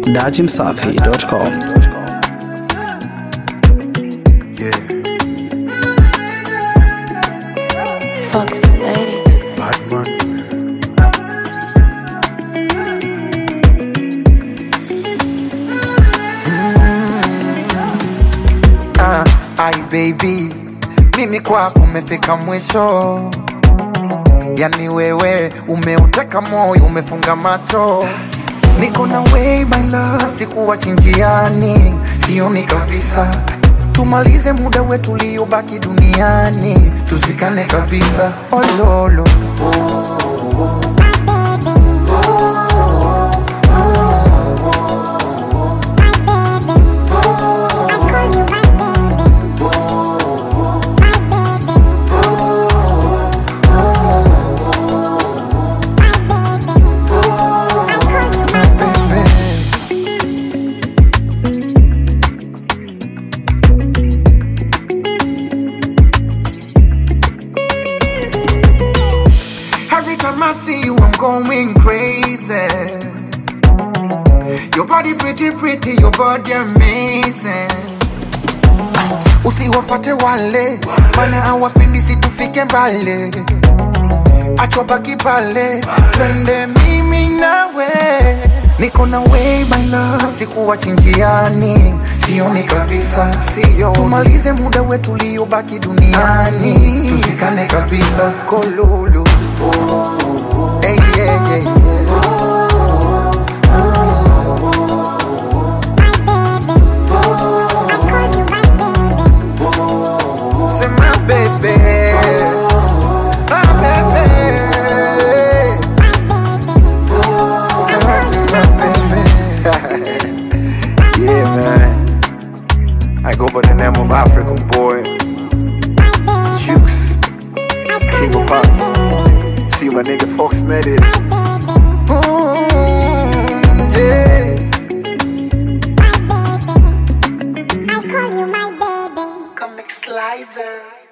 dachimsafi.com. Yeah, Fox made it. bad man. Ah, ai baby, mimi kwako umefika mwisho, yani wewe umeuteka moyo, umefunga macho, niko na way my love, sikuwa chinjiani, sioni kabisa tumalize muda wetu uliobaki duniani, tuzikane kabisa. Ololo baby. Every time I see you, I'm going crazy. Your body pretty, pretty, your body amazing. Usiwafate wale, mana hawapendi si tufike mbali. Achwa baki pale, twende mimi nawe. Niko na way my love, sikuwa chinjiani, sioni kabisa, sioni. Tumalize muda wetu uliobaki duniani, tuzikane kabisa. Kololo, hey, yeah, yeah, yeah. C'est ma bébé, ma bébé. C'est ma bébé. yeah, man. I go by the name of African boy. Juice. King of Hearts. See my nigga Fox made it. Boom, yeah. I call you my baby. Comic Slicer.